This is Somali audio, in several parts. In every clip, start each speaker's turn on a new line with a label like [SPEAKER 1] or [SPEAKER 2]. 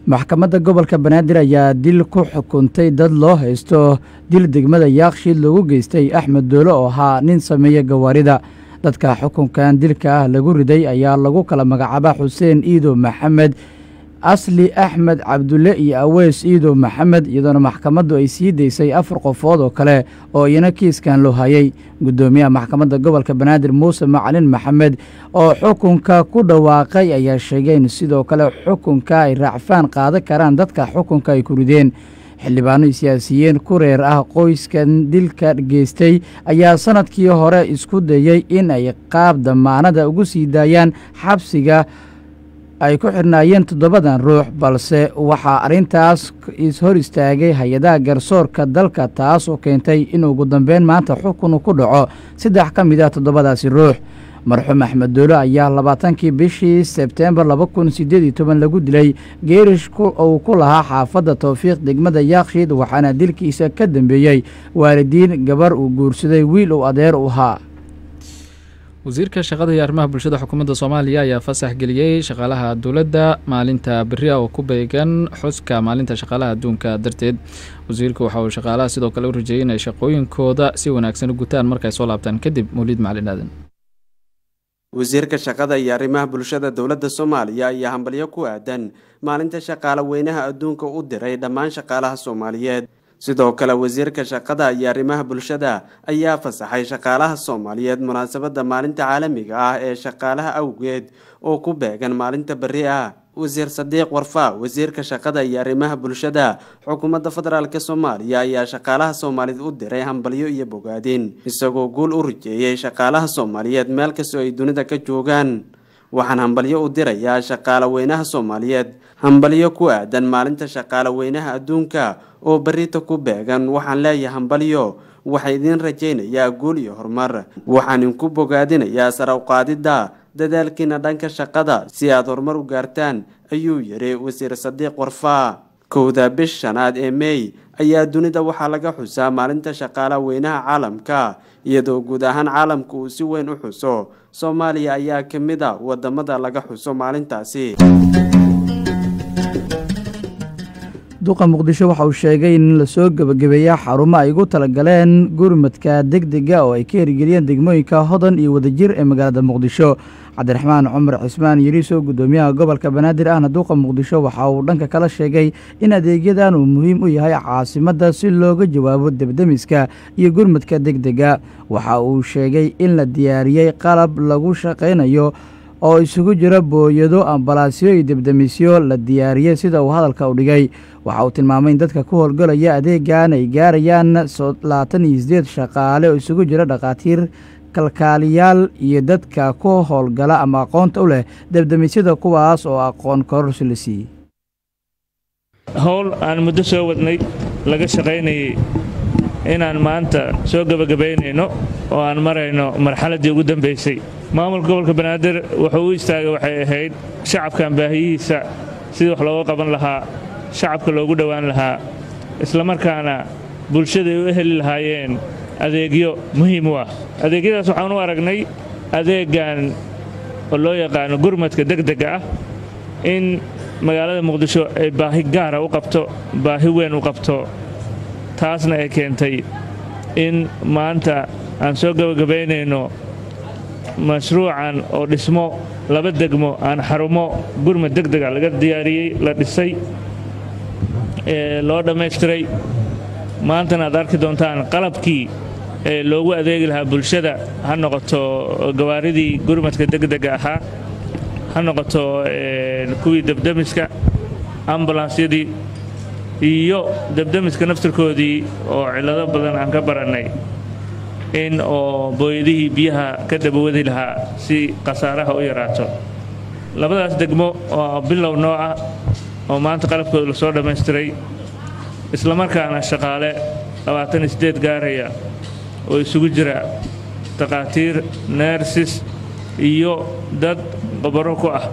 [SPEAKER 1] maxkamadda gobolka banaadir ayaa dil ku xukuntay dad loo haysto dil degmada yaakshiid loogu geystay axmed doole oo ahaa nin sameeya gawaarida dadka xukunkan dilka ah lagu riday ayaa lagu kala magacaaba xuseen iido maxamed asli axmed cabdulle iyo aweys iido maxamed iyadoona maxkamaddu ay sii daysay afar qofood oo kale oo iyana kiiskan loo hayay guddoomiyaha maxkamadda gobolka banaadir muuse macalin maxamed oo xukunka ku dhawaaqay ayaa sheegay in sidoo kale xukunka ay raacfaan qaadan karaan dadka xukunka ay ku rideen xildhibaano siyaasiyiin ku reer ah qoyskan dilka geystay ayaa sanadkii hore isku dayey in ay qaab damaanada ugu sii daayaan xabsiga ay ku xidhnaayeen toddobadan ruux balse waxaa arrintaas ishor istaagay hay-adaha garsoorka dalka taas oo keentay in ugu dambeyn maanta xukun ku dhaco saddex ka mid ah toddobadaasi ruux marxuum axmed doole ayaa labaatankii bishii sebteembar laba kun siddeed iyo toban lagu dilay geerish uu ku lahaa xaafadda towfiiq degmada yaakshiid waxaana dilkiisa ka dambeeyey waalidiin gabar uu guursaday wiil uu adeer u ahaa
[SPEAKER 2] wasiirka shaqada iyo arrimaha bulshada xukuumadda soomaaliya ayaa fasax geliyey shaqaalaha dowladda maalinta beri ah oo ku beegan xuska maalinta shaqaalaha adduunka darteed wasiirku waxa uu shaqaalaha sidoo kale u rajeeyey inay shaqooyinkooda si wanaagsan u gutaan markay soo laabtaan kadib mawliid macalin aadan
[SPEAKER 3] wasiirka shaqada iyo arrimaha bulshada dowladda soomaaliya ayaa hambalyo ku aadan maalinta shaqaale weynaha adduunka u diray dhammaan shaqaalaha soomaaliyeed sidoo kale wasiirka shaqada iyo arrimaha bulshada ayaa fasaxay shaqaalaha soomaaliyeed munaasabadda maalinta caalamiga ah ee shaqaalaha awgeed oo ku beegan maalinta beri ah wasiir sadiiq warfaa wasiirka shaqada iyo arrimaha bulshada xukuumadda federaalk soomaaliya ayaa shaqaalaha soomaaliyeed u diray hambalyo iyo bogaadin isagoo guul u rajeeyey shaqaalaha soomaaliyeed meel kastoo ay dunida ka joogaan waxaan hambalyo u dirayaa shaqaale weynaha soomaaliyeed hambalyo ku aadan maalinta shaqaale weynaha adduunka oo berita ku beegan waxaan leeyahay hambalyo waxaa idiin rajaynayaa guul iyo horumar waxaan inku bogaadinayaa sare uqaadidda dadaalkiina dhanka shaqada si aad horumar u gaartaan ayuu yidhi wasiir sadiiq warfaa kowda bish shanaad ee meey ayaa dunida waxaa laga xusaa maalinta shaqaalaha weynaha caalamka iyadoo guud ahaan caalamka uu si weyn u xuso soomaaliya ayaa ka mid a wadamada laga xuso maalintaasi
[SPEAKER 1] duqa muqdisho waxa uu sheegay in lasoo gebagabeeya xarumo ay ugu talagaleen gurmadka degdega oo ay ka hirgeliyeen degmooyinka hodan iyo wadajir ee magaalada muqdisho cabdiraxmaan cumar cismaan yariiso guddoomiyaha gobolka banaadir ahna duuqa muqdisho waxa uu dhanka kala sheegay in adeegyadan uu muhiim u yahay caasimadda si looga jawaabo debdemiska iyo gurmadka degdega waxa uu sheegay in la diyaariyey qalab lagu shaqaynayo oo isugu jira booyado ambalaasyo iyo debdemisyo la diyaariyey sida uu hadalka u dhigay waxa uu tilmaamay in dadka ku howlgalaya adeegan ay gaarayaan labaatan iyo sideed shaqaale oo isugu jira dhakhaatiir kalkaaliyaal iyo dadka ku howlgala ama aqoonta u leh debdemisyada kuwaas oo aqoon kororsi la siiyey
[SPEAKER 4] howl aan muddo soo wadnay laga shaqaynayay inaan maanta soo gebagabaynayno oo aan marayno marxaladdii ugu dambaysay maamulka gobolka banaadir wuxuu u istaagay waxay ahayd shacabkan baahiyihiisa sidii wax looga qaban lahaa shacabka loogu dhowaan lahaa islamarkaana bulshada ay u heli lahaayeen adeegyo muhiim u ah adeegyadaas waxaan u aragnay adeeggan oo loo yaqaano gurmadka degdega ah in magaalada muqdisho ay baahi gaara u qabto baahi weyn u qabto taasna ay keentay in maanta aan soo gebagabaynayno mashruucan oo dhismo laba degmo aan xarumo gurmad degdega laga diyaariyey la dhisay ee loo dhammaystiray maantana aad arki doontaan qalabkii ee loogu adeegi lahaa bulshada ha noqoto gawaaridii gurmadka degdega ahaa ha noqoto kuwii debdemiska ambulansyadii iyo debdemiska naftirkoodii oo cillado badan aan ka barannay in oo booyadihii biyaha ka dabawadi lahaa si khasaaraha u yaraato labadaas degmo oo bilow noo ah oo maanta qalabkooda lasoo dhammaystiray islamarkaana shaqaale labaatan iyo siddeed gaaraya oo isugu jira takhaatiir neersis iyo dad qobaro ku ah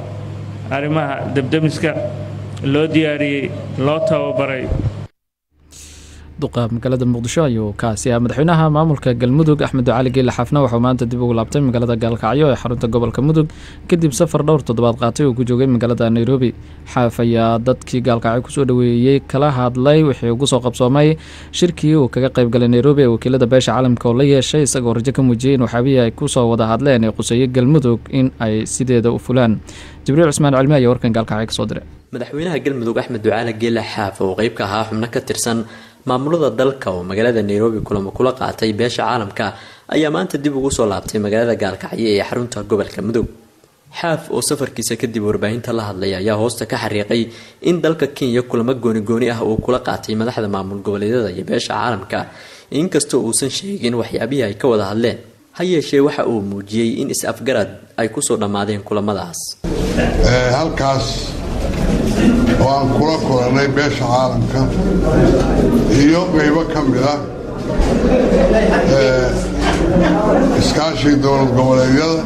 [SPEAKER 4] arrimaha debdemiska loo diyaariyey loo tababaray
[SPEAKER 2] duqa magaalada muqdisho ayuu kaasi ah madaxweynaha maamulka galmudug axmed cali geele xaafna waxuu maanta dib ugu laabtay magaalada gaalkacyo ee xarunta gobolka mudug kadib safar dhowr toddobaad qaatay uu ku joogay magaalada nairobi xaaf ayaa dadkii gaalkacyo kusoo dhaweeyey kala hadlay wixii ugu soo qabsoomay shirkii uu kaga qaybgalay nairobi ee wakiilada beesha caalamka oo la yeeshay isagoo rajo ka muujiyey in waxyaabihii ay kusoo wada hadleen ee quseeyey galmudug in ay sideeda u fulaan jibriil cusmaan cilmi ayaa warkan gaalkacyo kasoo diray
[SPEAKER 5] madaxweynaha galmudug axmed ducaale geele xaaf oo qeyb ka ahaa xubno ka tirsan maamulada dalka oo magaalada nairobi kulamo kula qaatay beesha caalamka ayaa maanta dib ugu soo laabtay magaalada gaalkacyo ee xarunta gobolka mudug xaaf oo safarkiisa kadib warbaahinta la hadlay ayaa hoosta ka xariiqay in dalka kenya kulamo gooni-gooni ah uu kula qaatay madaxda maamul goboleedyada iyo beesha caalamka inkastoo uusan sheegin waxyaabihii ay ka wada hadleen ha yeeshee waxa uu muujiyey in is-afgarad ay kusoo dhammaadeen kulamadaas
[SPEAKER 6] halkaas oo aan kula kulannay beesha caalamka iyo qaybo ka mid ah iskaashiga dowlad goboleedyada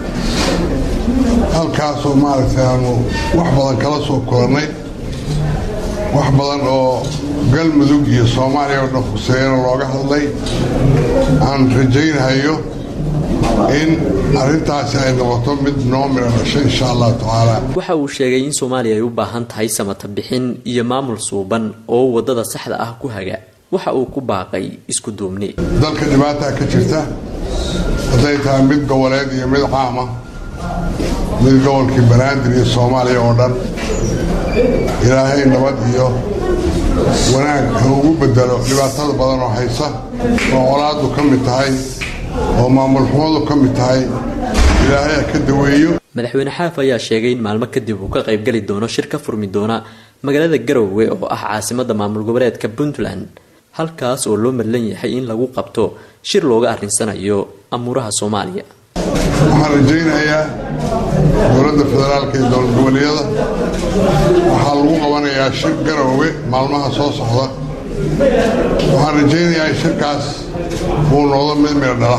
[SPEAKER 6] halkaasoo maaragtay aanu wax badan kala soo kulannay wax badan oo galmudug iyo soomaaliya oo dhan khuseeyana looga hadlay aan rajaynahayo in arrintaasi ay noqoto mid noo midha dhashay insha allahu tacaala
[SPEAKER 5] waxa uu sheegay in soomaaliya ay u baahan tahay samata bixin iyo maamul suuban oo waddada saxda ah ku haga waxa uu ku baaqay isku duubni
[SPEAKER 6] dalka dhibaataa ka jirta hadday tahay mid goboleed iyo mid caama mid gobolkii banaadir iyo soomaaliya oo dhan ilaahay nabad iyo wanaag ha ugu bedelo dhibaatada badan oo haysa oo colaaddu ka mid tahay oo maamul xumadu ka mid tahay ilaahay ha ka daweeyo
[SPEAKER 5] madaxweyne xaaf ayaa sheegay in maalmo kadib uu ka qaybgeli doono shir ka furmi doona magaalada garowe oo ah caasimadda maamul goboleedka puntland halkaas oo loo madlan yahay in lagu qabto shir looga arrinsanayo amuuraha soomaaliya
[SPEAKER 6] waxaan rajaynayaa dowladda federaalka iyo dowlad goboleedyada waxaa lagu qabanayaa shir garowe maalmaha soo socda waxaan rajaynayaa in shirkaas uu noqdo mid midho dhala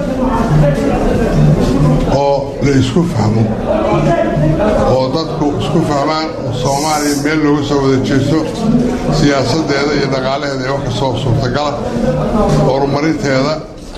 [SPEAKER 6] oo la isku fahmo oo dadku isku fahmaan oo soomaaliya meel looga soo wada jeesto siyaasaddeeda iyo dhaqaalaheeda ee wax kastoo suurtagala horumarinteeda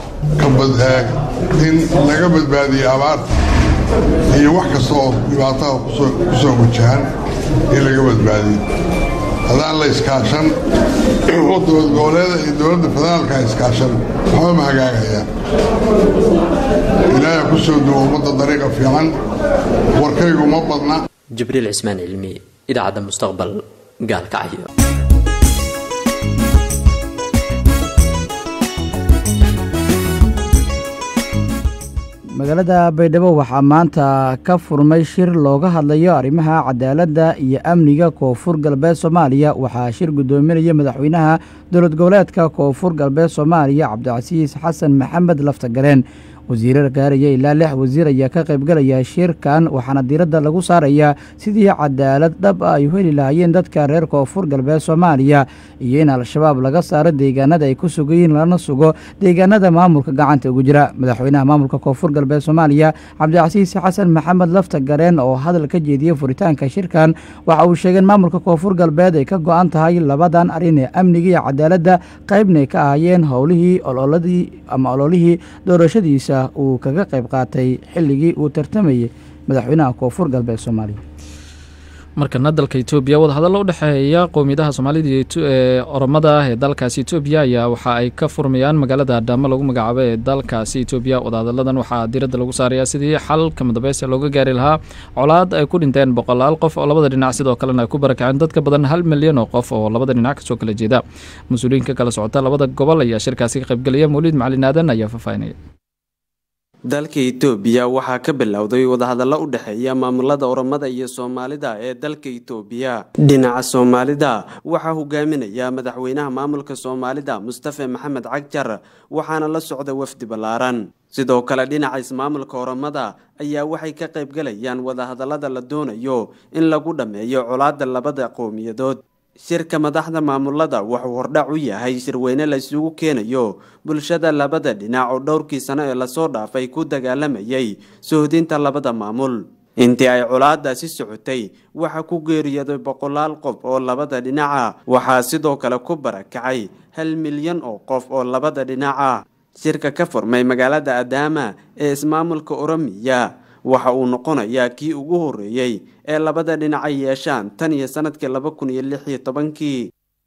[SPEAKER 6] in laga badbaadiyo abaarta iyo wax kasta oo dhibaataha ku soo wajahan in laga badbaadiyo haddaan la iskaashan oo dowlad goboleeda iyo dowladda federaalka iskaashan waxba ma hagaagayaan ilaahay ku soo duwo ummadda dariiqa fiican warkaygu ma badna
[SPEAKER 5] jibriil cismaan cilmi idaacadda mustaqbal gaalkacyo
[SPEAKER 1] magaalada baydhabo waxaa maanta ka furmay shir looga hadlayo arrimaha cadaaladda iyo amniga koonfur galbeed soomaaliya waxaa shir guddoominaya madaxweynaha dowlad goboleedka koonfur galbeed soomaaliya cabdicasiis xasan maxamed laftagareen wasiirar gaaraya ilaa lix wasiir ayaa ka qaybgalaya shirkan waxaana diiradda lagu saarayaa sidii cadaalad dhab ah ay u heli lahaayeen dadka reer koonfur galbeed soomaaliya iyo in al-shabaab laga saaro deegaanada ay ku sugayiin lana sugo deegaanada maamulka gacanta ugu jira madaxweynaha maamulka koonfur galbeed soomaaliya cabdicasiis xasan maxamed laftagareen oo hadal ka jeediyey furitaanka shirkan waxa uu sheegeen maamulka koonfur galbeed ay ka go-an tahay labadan arrin ee amniga iyo cadaaladda qaybnay ka ahaayeen howlihii ololadii ama ololihii doorashadiisa uu kaga qayb qaatay xilligii uu tartamayay madaxweynaha koonfur galbeed soomaaliya
[SPEAKER 2] markana dalka etoobiya wadahadallo u dhexeeya qowmiyadaha soomaalida ee oromada ah ee dalkaasi etoobiya ayaa waxa ay ka furmayaan magaalada adhaamo lagu magacaabo ee dalkaasi etoobiya wadahadalladan waxaa diiradda lagu saarayaa sidii xal kamadambeysta looga gaari lahaa colaad ay ku dhinteen boqolaal qof oo labada dhinac sidoo kalena ay ku barakaceen dadka badan hal milyan oo qof oo labada dhinac kasoo kala jeeda mas-uuliyiinka kala socota labada gobol ayaa shirkaasi ka qaybgelaya mawliid macalin aadan ayaa faahfaahinaya
[SPEAKER 3] dalka itoobiya waxaa ka bilowday wadahadallo u dhexeeya maamulada oromada iyo soomaalida ee dalka itoobiya dhinaca soomaalida waxaa hogaaminaya madaxweynaha maamulka soomaalida mustafe maxamed cagjar waxaana la socda wafdi ballaaran sidoo kale dhinaca ismaamulka oromada ayaa waxay ka qaybgalayaan wadahadallada la doonayo in lagu dhammeeyo colaadda labada qowmiyadood shirka madaxda maamulada wuxuu hordhac u yahay shirweyne la isugu keenayo bulshada labada dhinac oo dhowrkii sano ee lasoo dhaafay ku dagaalamayay sohdinta labada maamul intii ay colaadaasi socotay waxaa ku geeriyooday boqolaal qof oo labada dhinaca waxaa sidoo kale ku barakacay hal milyan oo qof oo labada dhinaca shirka ka furmay magaalada adaama ee ismaamulka oromiya waxa uu noqonayaa kii ugu horreeyey ee labada dhinaca yeeshaan tan iyo sanadkii laba kun iyo lix iyo tobankii